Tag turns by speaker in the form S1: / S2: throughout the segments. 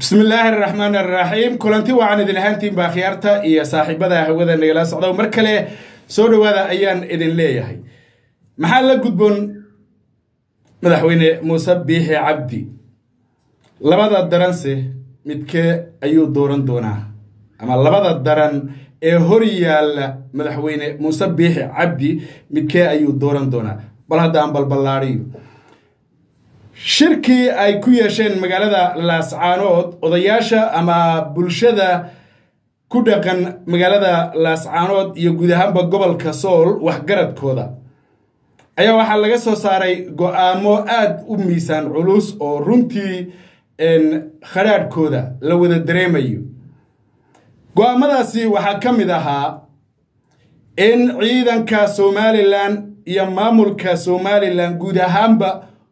S1: bismi illaahi araxmaan araxiim kulanti wacan idin ahaantiin baa khiyaarta iyo saaxiibada hawada nagala socda mar kale soo dhowaada ayaan idin leeyahay maxaa la gudboon madaxweyne muuse biixi cabdi labada daranse midkee ayuu dooran doonaa ama labada daran ee hor yaalla madaxweyne muuse biixi cabdi midkee ayuu dooran doonaa bal hadda aan balballaadhiyo shirkii ay ku yeesheen magaalada laascaanood odayaasha ama bulshada ku dhaqan magaalada laascaanood iyo guud ahaanba gobolka sool waxgaradkooda ayaa waxaa laga soo saaray go-aamo aada u miisaan culus oo runtii khadhaadhkooda la wada dareemayo go-aamadaasi waxaa ka mid ahaa in ciidanka somalilan iyo maamulka somalilan guud ahaanba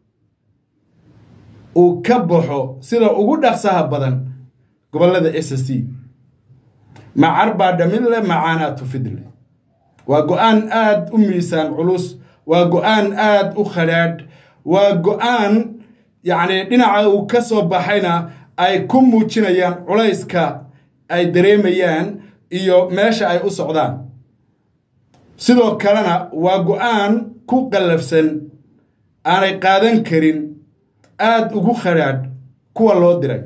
S1: uu ka baxo sida ugu dhaqsaha badan gobollada s c macar baa dhamidle macaanaatu fidle waa go-aan aada u miisaan culus waa go-aan aada u khadhaadh waa go-aan yacni dhinaca uu ka soo baxayna ay ku muujinayaan culayska ay dareemayaan iyo meesha ay u socdaan sidoo kalena waa go-aan ku qallafsan aanay qaadan karin aada ugu khadhaadh kuwa loo diray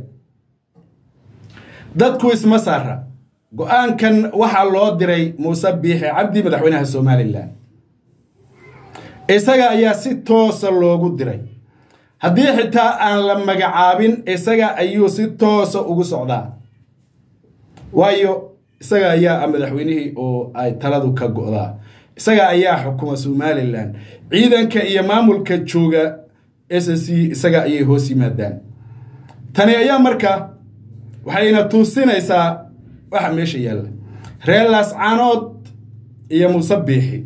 S1: dadku isma saara go-aankan waxaa loo diray muuse biixi cabdi madaxweynaha somalilan isaga ayaa si toosa loogu diray haddii xitaa aan la magacaabin isaga ayuu si toosa ugu socdaa waayo isaga ayaa ah madaxweynihii oo ay taladu ka go'daa isaga ayaa xukuma somalilan ciidanka iyo maamulka jooga s c isaga ayay hoos yimaadaan tani ayaa marka waxayna tuusinaysaa waxa meesha yaalla reer laascaanood iyo muuse biixi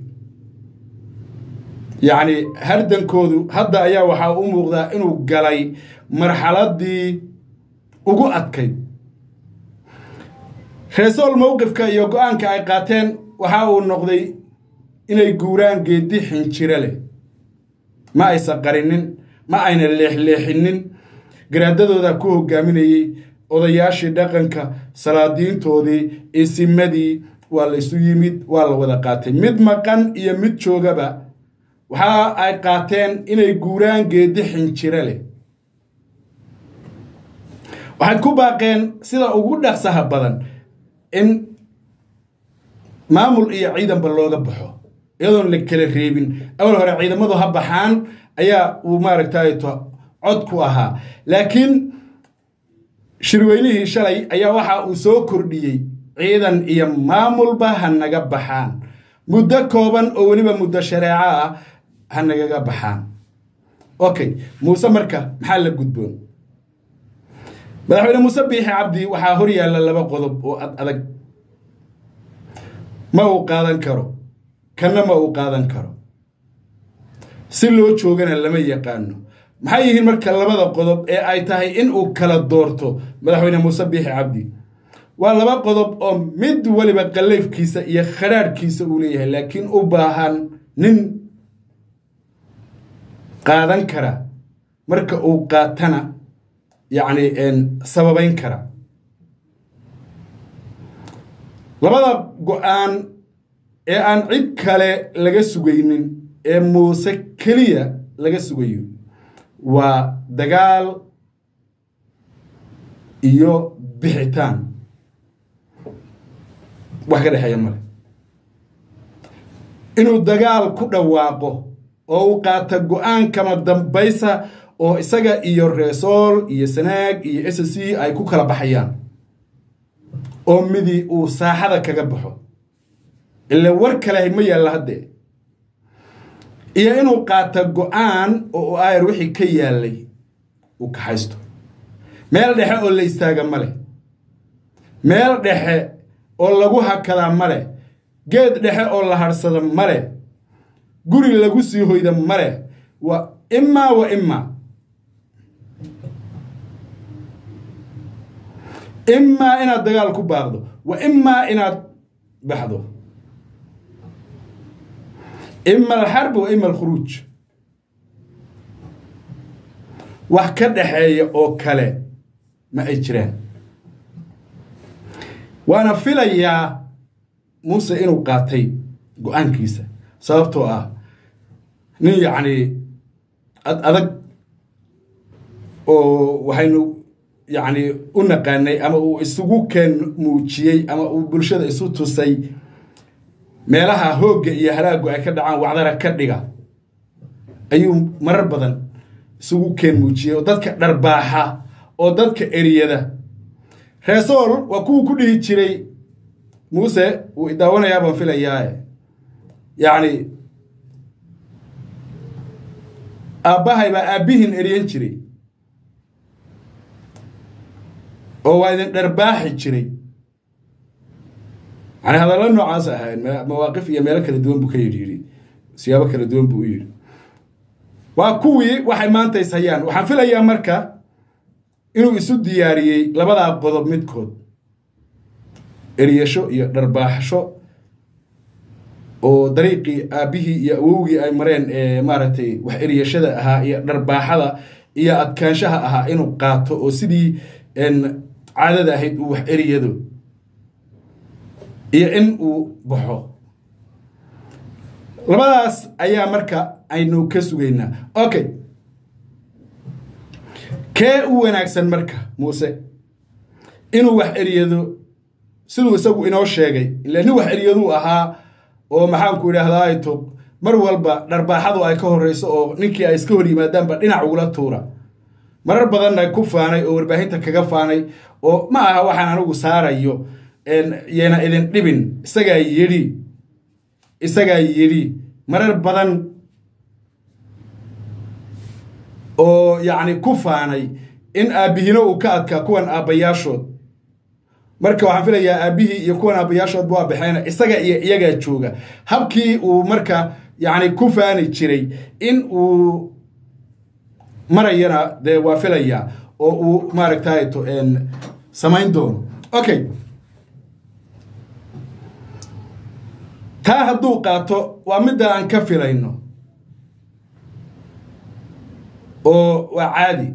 S1: yacni hardankoodu hadda ayaa waxaa u muuqdaa inuu galay marxaladii ugu adkayd reesool mowqifka iyo go-aanka ay qaateen waxa uu noqday inay guuraan geedi xinjiro leh ma aysan qarinin ma ayna leexleexinin garaadadooda ku hogaaminayey odayaashii dhaqanka salaadiintoodii isimadii waa la isu yimid waa la wada qaatay mid maqan iyo mid joogaba waxa ay qaateen inay guuraan geedi xinjiro leh waxay ku baaqeen sida ugu dhaqsaha badan in maamul iyo ciidanba looga baxo iyadoon la kala reebin awal hore ciidamadu ha baxaan ayaa uu maaragtay cod ku ahaa laakiin shirweynihii shalay ayaa waxa uu soo kordhiyey ciidan iyo maamulba ha naga baxaan muddo kooban oo weliba muddo shareeco ah ha nagaga baxaan okay muuse marka maxaa la gudboon madaxweyne muuse biixi cabdi waxaa hor yaalla laba qodob oo ad adag ma uu qaadan karo kanna ma uu qaadan karo si loo joogana lama yaqaano maxay yihiin marka labada qodob ee ay tahay in uu kala doorto madaxweyne muuse biixi cabdi waa laba qodob oo mid weliba qallayfkiisa iyo khadhaadhkiisa uu leeyahay laakiin u baahan nin qaadan kara marka uu qaatana yacni sababayn kara labada go-aan ee aan cid kale laga sugaynin ee muuse keliya laga sugayo waa dagaal iyo bixitaan wax ka dhexeeya male inuu dagaal ku dhawaaqo oo uu qaata go-aan kama dambaysa oo isaga iyo reesool iyo sanaag iyo s c ay ku kala baxayaan oo midi uu saaxada kaga baxo ila war kale ma yaalla haddee iyo inuu qaata go-aan oo ayar wixii ka yaallay uu kaxaysto meel dhexe oo la istaaga ma leh meel dhexe oo lagu hakadaa ma leh geed dhexe oo la hadhsada ma leh guri lagu sii hoyda ma leh waa imaa wa imaa imaa inaad dagaal ku baaqdo wa imaa inaad baxdo ima alxarb wa ima alkhuruuj wax ka dhaxeeya oo kale ma ay jiraan waana filayaa muuse inuu qaatay go-aankiisa sababtoo ah nin yacni ad adag oo waxaynu yacni u naqaanay ama uu isugu keen muujiyey ama uu bulshada isu tusay meelaha hoogga iyo halaaggu ay ka dhacaan wacdara ka dhiga ayuu marar badan isugu keen muujiyey oo dadka dharbaaxa oo dadka eriyada reesool waa kuwuu ku dhihi jiray muuse wuu idaawanayaa baan filayaae yacni aabbahay baa aabbihiin eriyan jiray oo waa idin dharbaaxi jiray yani hadallo noocaas ahayn mawaaqif iyo meelo kala duwan buu ka yidhi yidhi siyaabo kala duwan buu u yidhi waa kuwii waxay maanta is hayaan waxaan filayaa marka inuu isu diyaariyey labadaa qodob midkood eryasho iyo dharbaaxsho oo dariiqii aabbihii iyo awowgii ay mareen ee maaragtay wax eryashada ahaa iyo dharbaaxada iyo adkaanshaha ahaa inuu qaato oo sidii caadada ahayd uu wax eryado iyo in uu baxo labadaas ayaa marka aynu ka sugaynaa okay kee u wanaagsan marka muuse inuu wax eryado siduu isagu inoo sheegay ila nin wax eryaduu ahaa oo maxaanku idhaahdaa to mar walba dharbaaxadu ay ka horreyso oo ninkii ay iska hor yimaadaanba dhinac ugula tuura marar badanna ku faanay oo warbaahinta kaga faanay oo ma aha waxaan anigu saarayo yana idin dhibin isagaa yidhi isagaa yidhi marar badan oo yacni ku faanay in aabbihino uu ka adkaa kuwan aabbayaashood marka waxaan filayaa aabbihii iyo kuwan aabbayaashoodba waa baxeen isaga iyo iyagaa jooga habkii uu marka yacni ku faani jiray in uu marayana dee waa filayaa oo uu maaragtay to samayn doono okay taa hadduu qaato waa midda aan ka filayno oo waa caadi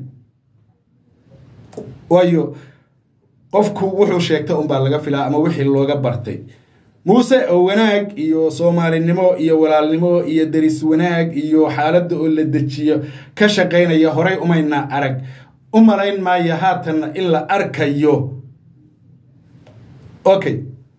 S1: waayo qofku wuxuu sheegta unbaa laga filaa ama wixii looga bartay muuse oo wanaag iyo soomaalinimo iyo walaalnimo iyo deris wanaag iyo xaaladda oo la dejiyo ka shaqaynaya horay umayna arag u malayn maayo haatanna in la arkayo okay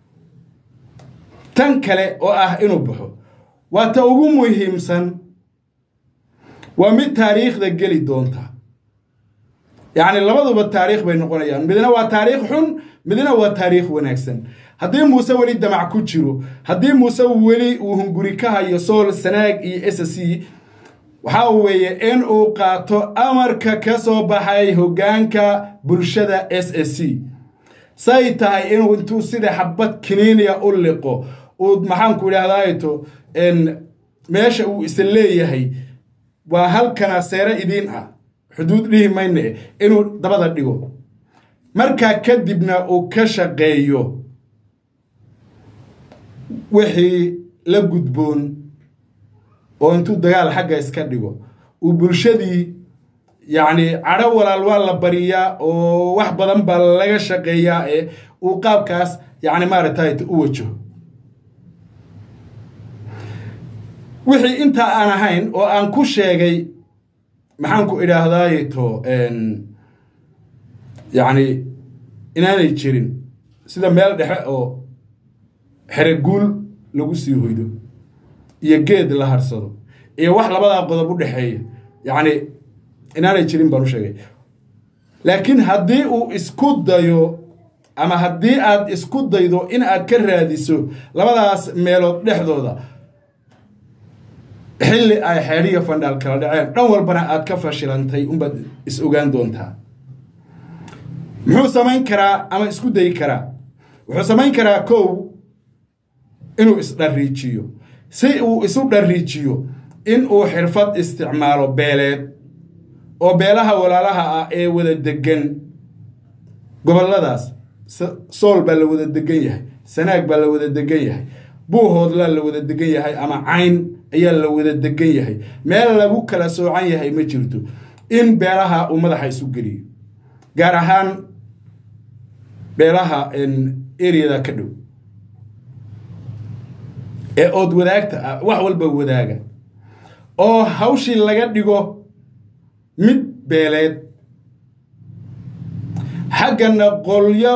S1: tan kale oo ah inuu baxo waa ta ugu muhiimsan waa mid taariikhda geli doonta yacni labaduba taariikh bay noqonayaan midna waa taariikh xun midna waa taariikh wanaagsan haddii muuse weli damac ku jiro haddii muuse weli uu hunguri ka hayo sool sanaag iyo s c waxaa weeye in uu qaato amarka ka soo baxay hoggaanka bulshada s s c say tahay inuu intuu sida xabad kiniiniya u liqo uu maxaanku idhahdaato meesha uu isa leeyahay waa halkana seere idiin ah xuduud dhihi mayne inuu dabada dhigo markaa kadibna uu ka shaqeeyo wixii la gudboon oo intuu dagaal xagga iska dhigo uu bulshadii yacni cadho walaal waa la bariyaa oo wax badan baa laga shaqeeyaa ee uu qaabkaas yacni maaragtay u wajaho wixii intaa aan ahayn oo aan ku sheegay maxaanku idhaahdaayeto yacni inaanay jirin sida meel dhexe oo xereguul lagu sii hoydo iyo geed la harsado iyo wax labadaa qodob u dhexeeya yacni inaanay jirin baan u sheegay laakiin haddii uu isku dayo ama haddii aad isku daydo in aad ka raadiso labadaas meelood dhexdooda xilli ay xeedhiya fandhaal kala dhaceen dhan walbana aad ka fashilantay unbaad is ogaan doontaa muxuu samayn karaa ama isku dayi karaa wuxuu samayn karaa kow inuu isdhariijiyo si uu isu dhariijiyo in uu xirfad isticmaalo beeleed oo beelaha walaalaha ah ee wada degan gobolladaas sool baa la wada degan yahay sanaag baa la wada degan yahay buuhoodlaa la wada degan yahay ama cayn ayaa la wada degan yahay meel lagu kala soocan yahay ma jirto in beelaha uu madaxa isu geliyo gaar ahaan beelaha areada ka dhow ee ood wadaagta ah wax walba wadaaga oo hawshii laga dhigo mid beeleed xaggana qolyo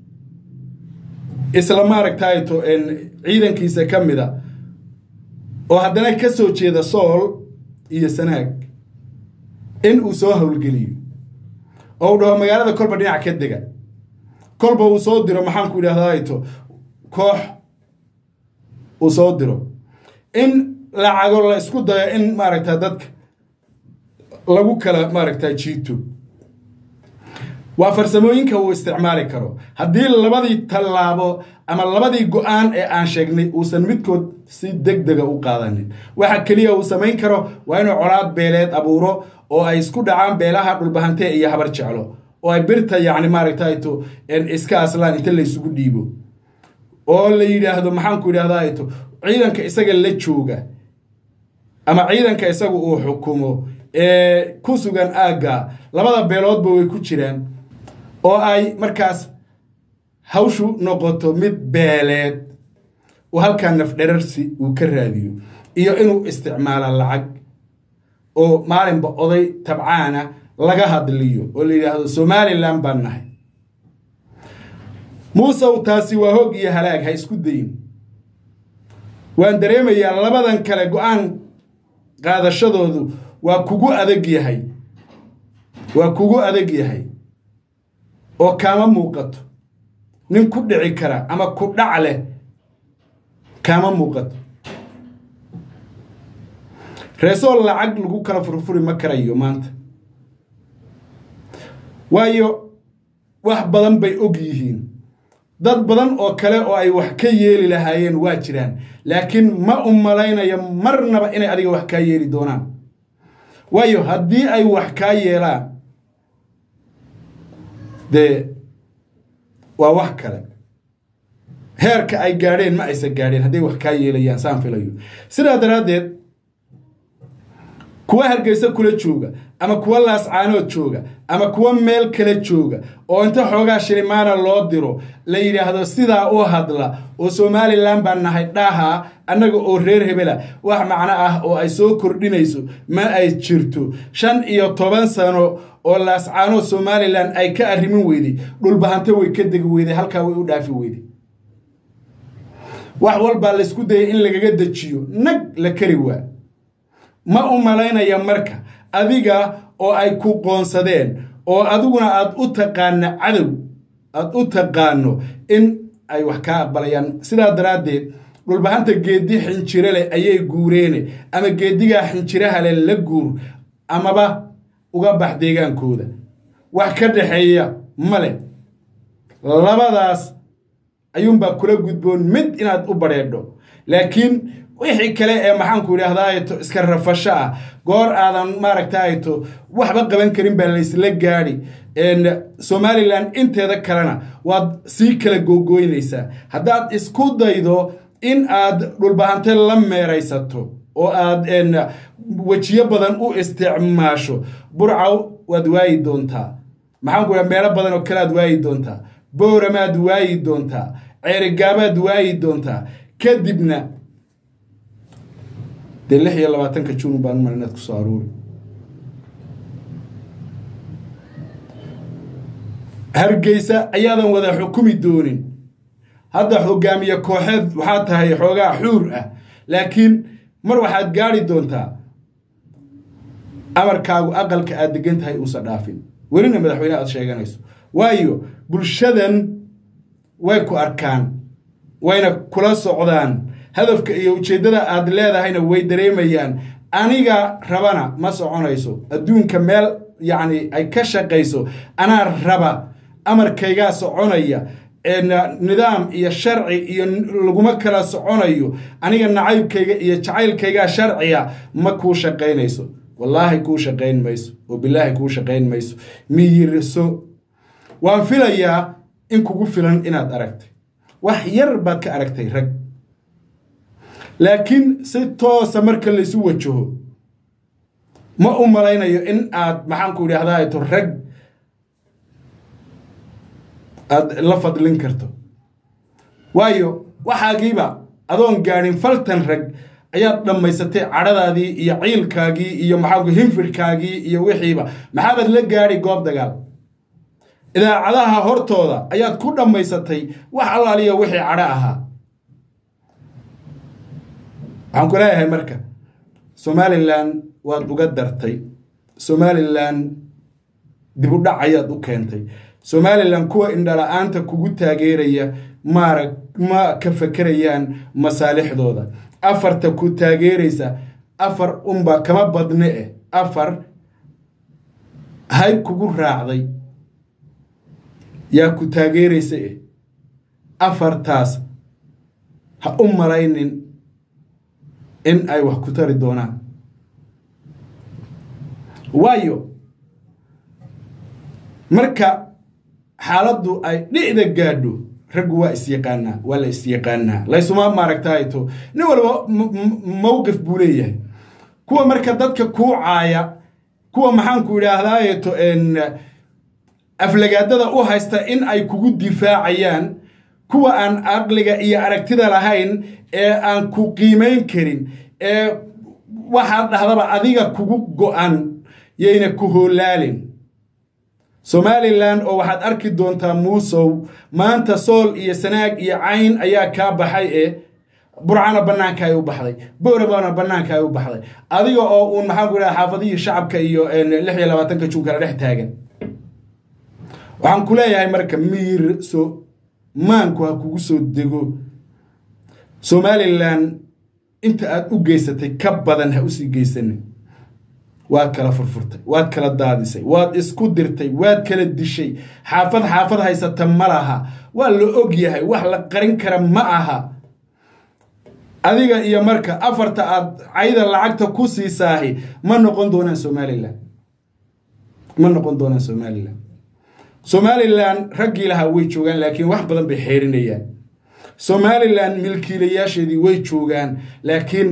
S1: isla maaragtayto ciidankiisa ka mida oo haddana ka soo jeeda sool iyo sanaag in uu soo howlgeliyo oo uu dhaho magaalada kolba dhinac ka dega kolba uu soo diro maxaanku idhahdayto koox uu soo diro in lacago la isku dayo in maaragta dadka lagu kala maaragta jiito waa farsamooyinka uu isticmaali karo haddii labadii tallaabo ama labadii go-aan ee aan sheegnay uusan midkood si deg dega u qaadanin waxa keliya uu samayn karo waa inuu colaad beeleed abuuro oo ay isku dhacaan beelaha dhulbahante iyo habar jeclo oo ay birta yacni maaragtayto iska aslaan inta laysugu dhiibo oo la yidhaahdo maxaanku idhahdayto ciidanka isaga la jooga ama ciidanka isaga uu xukumo ee ku sugan aagga labada beeloodba way ku jiraan oo ay markaas hawshu noqoto mid beeleed oo halkaa nafdherarsi uu ka raadiyo iyo inuu isticmaalo lacag oo maalinba oday tabcaana laga hadliyo oo la yidhaahdo somalilan baan nahay muusew taasi waa hoog iyo halaag ha isku dayin waan dareemayaa labadan kale go-aan qaadashadoodu waa kugu adag yahay waa kugu adag yahay oo kaama muuqato nin ku dhici kara ama ku dhac leh kaama muuqato reesoo lacag lagu kala furfuri ma karayo maanta waayo wax badan bay og yihiin dad badan oo kale oo ay wax ka yeeli lahaayeen waa jiraan laakiin ma u malaynayo marnaba inay adiga wax kaa yeeli doonaan waayo haddii ay wax kaa yeelaan dee waa wax kale heerka ay gaadheen ma aysan gaadheen hadday wax kaa yeelayaan saan filayo sidaa daraaddeed kuwa hargeysa kula jooga ama kuwa laascaanood jooga ama kuwa meel kale jooga oo inta xoogaa shilimaana loo diro la yidhaahdo sidaa u hadla oo somalilan baan nahay dhaha annaga oo reer hebela wax macno ah oo ay soo kordhinayso ma ay jirto shan iyo toban sano oo laascaanood somalilan ay ka arrimin weyday dhulbahante way ka degi weyday halkaa way u dhaafi weyday wax walbaa laysku dayay in lagaga dejiyo nag la kari waa ma u malaynaya marka adiga oo ay ku qoonsadeen oo adiguna aad u taqaana cadow aad u taqaano in ay wax kaa aqbalayaan sidaa daraaddeed dhulbahanta geeddi xinjiro leh ayay guureene ama geeddigaa xinjiraha leh la guur amaba uga bax deegaankooda wax ka dhaxeeya ma leh labadaas ayuunbaa kula gudboon mid inaad u badheedho laakiin wixii kale ee maxaanku idhaahdaayto iska rafasho ah goor aadan maaragtayto waxba qaban karin baa laysla gaadhi somalilan inteeda kalena waad sii kala googooynaysaa haddaad isku daydo in aad dhulbahante la meeraysato oo aad wejiyo badan u isticmaasho burcaw waad waayi doontaa maxaanku idhaha meelo badan oo kale aad waayi doontaa booramaad waayi doontaa ceerigaabaad waayi doontaa kadibna dee lix iyo labaatanka jun baan umal inaad kusoo aruuri hargeysa ayaadan wada xukumi doonin hadda hogaamiye kooxeed waxaa tahay xoogaa xuur ah laakiin mar waxaad gaadhi doontaa amarkaagu aqalka aad degan tahay uusan dhaafin welina madaxweyne aad sheeganayso waayo bulshadan way ku arkaan wayna kula socdaan hadafka iyo ujeeddada aad leedahayna way dareemayaan aniga rabana ma soconayso adduunka meel yacni ay ka shaqayso anaa raba amarkaygaa soconaya nidaam iyo sharci iyo laguma kala soconayo aniga nacaybkayga iyo jacaylkaygaa sharciya ma kuu shaqaynayso wallaahi kuu shaqayn mayso oo bilaahi kuu shaqayn mayso miyiriso waan filayaa in kugu filan inaad aragtay wax yar baad ka aragtay rag laakiin si toosa marka laysu wajaho ma u malaynayo in aad maxaanku idhaahdaa to rag aada la fadlin karto waayo waxaagiiba adoon gaadhin faltan rag ayaad dhammaysatay cadhadaadii iyo ciilkaagii iyo maxaa hinfirkaagii iyo wixiiba maxaabaad la gaadhi goob dagaal idaacadaha hortooda ayaad ku dhammaysatay wax allaaliya wixii cadho ahaa waxaan ku leeyahay marka somalilan waad uga dartay somalilan dibudhac ayaad u keentay somalilan kuwa indhala-aanta kugu taageeraya maarag ma ka fekerayaan masaalixdooda afarta ku taageeraysa afar unba kama badne eh afar hayb kugu raacday yaa ku taageeraysa eh afartaas ha u malaynin in ay wax ku tari doonaan waayo marka xaaladdu ay dhicda gaadho raggu waa isyaqaanaa waa la isyaqaanaa laysuma maaragtayto nin walba mowqif buu leeyahay kuwa marka dadka kuu caaya kuwa maxaanku idhaahdaayeto aflagaadada u haysta in ay kugu difaacayaan kuwa aan aqliga iyo aragtida lahayn ee aan ku qiimayn karin ee waxaad dhahdaba adiga kugu go-an yayna ku hoolaalin somalilan oo waxaad arki doontaa muusow maanta sool iyo sanaag iyo cayn ayaa kaa baxay ee burcana bannaanka ay u baxday bowrabana bannaanka ay u baxday adiga oo uun maxaan ku idhaha xaafadihii shacabka iyo lix iyo labaatanka juun kala dhex taagan waxaan ku leeyahay marka miir so maanku ha kugu soo dego somalilan inta aad u geysatay ka badan ha usii geysanin waad kala furfurtay waad kala daadisay waad isku dirtay waad kala dishay xaafad xaafad haysata ma laha waa la og yahay wax la qarin kara ma aha adiga iyo marka afarta aad cayda lacagta ku siisaahi ma noqon doonaan somalilan ma noqon doonaan somalilan somalilan raggii lahaa way joogaan laakiin wax badan bay xeerinayaan somalilan milkiilayaasheedii way joogaan laakiin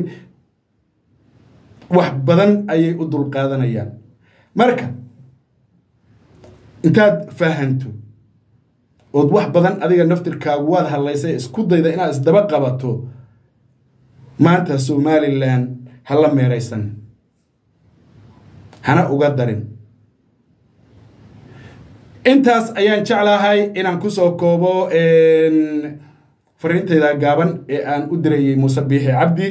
S1: wax badan ayay u dulqaadanayaan marka intaad fahanto ood wax badan adiga naftirkaagu waad hadlaysay isku dayda inaad isdaba qabato maanta somalilan ha la meeraysan hana uga darin intaas ayaan jeclahay inaan kusoo koobo fariintayda gaaban ee aan u dirayay muuse biixi cabdi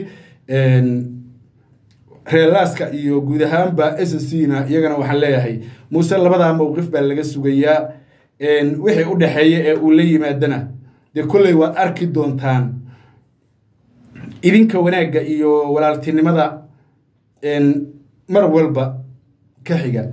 S1: reelaaska iyo guud ahaanba s c na iyagana waxaan leeyahay muuse labadaa mowqif baa laga sugayaa wixii u dhexeeya ee uu la yimaadana dee kolley waad arki doontaan idinka wanaagga iyo walaaltinimada mar walba ka xiga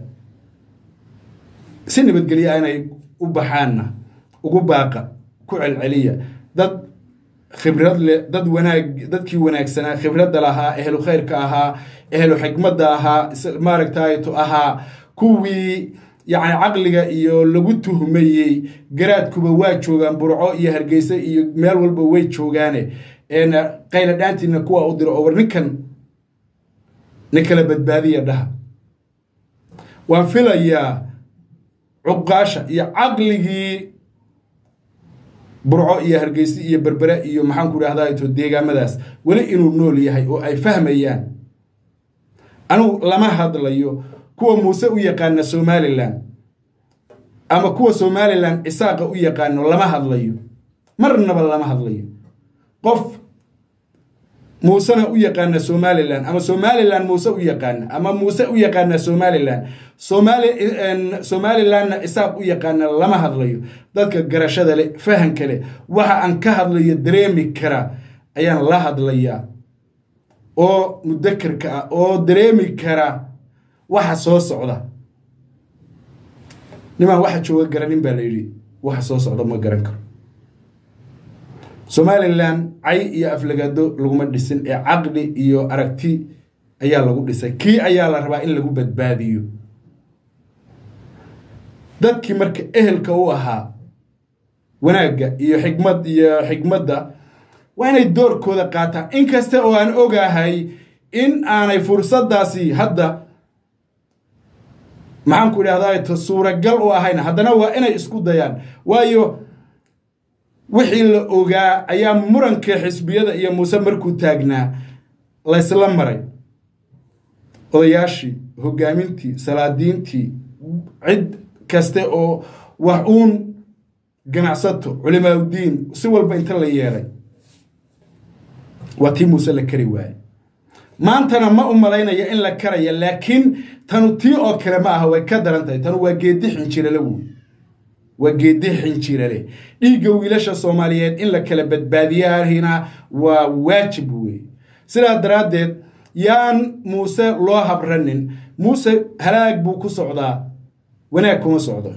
S1: si nabadgelya inay u baxaanna ugu baaqa ku celceliya dad khibrad leh dad wanaag dadkii wanaagsanaa khibradda lahaa ehlu khayrka ahaa ehlu xikmadda ahaa maaragtayto ahaa kuwii yacni caqliga iyo lagu tuhmayey garaadkuba waa joogaan burco iyo hargeysa iyo meel walba way joogaane qayla dhaantiina kuwa u diro oo war ninkan nin kala badbaadiya dhaha waan filayaa cuqaasha iyo caqligii burco iyo hargeysi iyo berbere iyo maxaanku idhahdaa to deegaamadaas weli inuu nool yahay oo ay fahmayaan anugu lama hadlayo kuwa muuse u yaqaana somalilan ama kuwa somalilan isaaqa u yaqaano lama hadlayo marnaba lama hadlayo qof muusena u yaqaana somalilan ama somalilan muuse u yaqaana ama muuse u yaqaana somalilan somali somalilanna isaaq u yaqaana lama hadlayo dadka garashada leh fahanka leh waxa aan ka hadlayo dareemi kara ayaan la hadlayaa oo mudakerka ah oo dareemi kara waxa soo socda nimaan waxa jooga garanin baa la yidhi waxa soo socda ma garan karo somalilan cay iyo aflagaado laguma dhisin ee caqli iyo aragti ayaa lagu dhisay kii ayaa la rabaa in lagu badbaadiyo dadkii marka ehelka u ahaa wanaagga iyo xikmad iyo xikmadda waa inay doorkooda qaataan inkasta oo aan ogahay in aanay fursaddaasi hadda maxaan ku idhahdaa suuragal u ahayn haddana waa inay isku dayaan waayo wixii la ogaa ayaa muranka xisbiyada iyo muuse markuu taagnaa laysla maray odayaashii hogaamintii salaadiintii cid kaste oo wax uun ganacsato culimaaudiin si walba inta la yeelay waa tii muuse la kari waaye maantana ma u malaynaya in la karaya laakiin tanu tii oo kale ma aha way ka daran tahay tanu waa geedi xinjirale woy waa geedi xinjirale dhiigga wiilasha soomaaliyeed in la kala badbaadiyaahina waa waajib wey sidaa daraaddeed yaan muuse loo habranin muuse halaag buu ku socdaa wanaag kuma socdo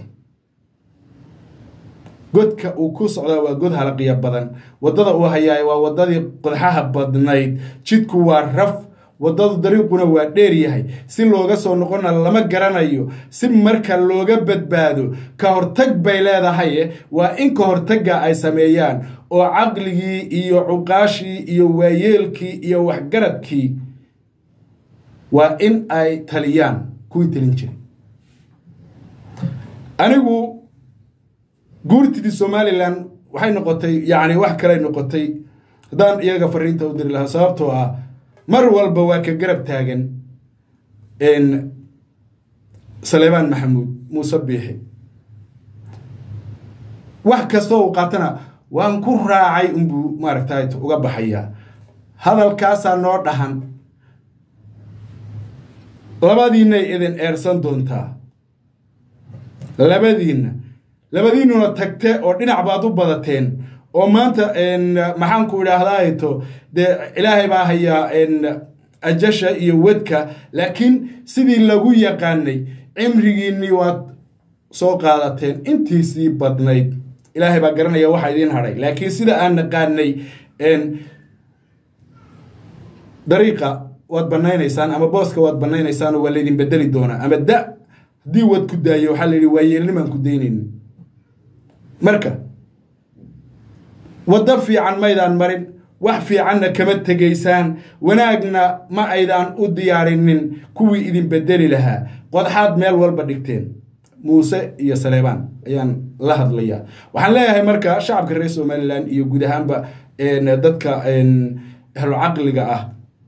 S1: godka uu ku socdaa waa god halaqiya badan waddada uu hayaay waa waddadii qodxaha badnayd jidku waa raf waddadu dariiquna waa dheer yahay si looga soo noqona lama garanayo si marka looga badbaado ka hortag bay leedahaye waa in ka hortagga ay sameeyaan oo caqligii iyo cuqaashii iyo waayeelkii iyo waxgaradkii waa in ay taliyaan kuwii talin jiray anigu guurtidii somalilan waxay noqotay yacni wax kaley noqotay haddaan iyaga fariinta u diri lahaa sababtoo ah mar walba waa ka garab taagan saleebaan maxamuud muuse biixi wax kastoo uu qaatana waan ku raacay unbuu maaragtay uga baxayaa hadalkaasaa noo dhahan labadiinay idin eersan doontaa labadiinna labadiinnuna tagte oo dhinac baad u badateen oo maanta maxaanku idhaahdaato dee ilaahay baa hayaa ajasha iyo wedka laakiin sidii lagu yaqaanay cimrigiinnii waad soo qaadateen intiisii badnayd ilaahay baa garanaya waxa idiin hadhay laakiin sida aan naqaanay dariiqa waad banaynaysaan ama booska waad banaynaysaan oo waa laydin bedeli doonaa ama da haddii wad ku daayo waxaa la yidhi waa yeelnimaan ku daynaynin marka waddo fiican maydaan marin wax fiicanna kama tegaysaan wanaagna ma aydaan u diyaarinin kuwii idin bedeli lahaa qodxaad meel walba dhigteen muuse iyo saleebaan ayaan la hadlayaa waxaan leeyahay marka shacabka reer somalilan iyo guud ahaanba dadka ahlu caqliga ah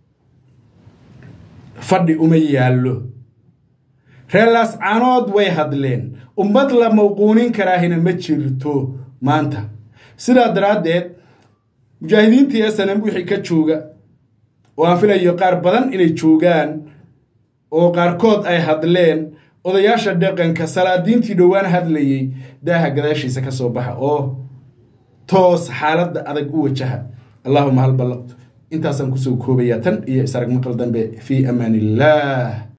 S1: fadhi uma yaallo reelaas caanood way hadleen ummad la mawquunin karaahina ma jirto maanta sidaa daraaddeed mujaahidiintii snm wixii ka jooga oo aan filayo qaar badan inay joogaan oo qaarkood ay hadleen odayaasha dhaqanka salaadiintii dhowaan hadlayey daaha gadaashiisa ka soo baxa oo toos xaaladda adag u wajaha allahuma hal ballaqtu intaasaan kusoo koobayaa tan iyo isarag maqal dambe fii amaan illaah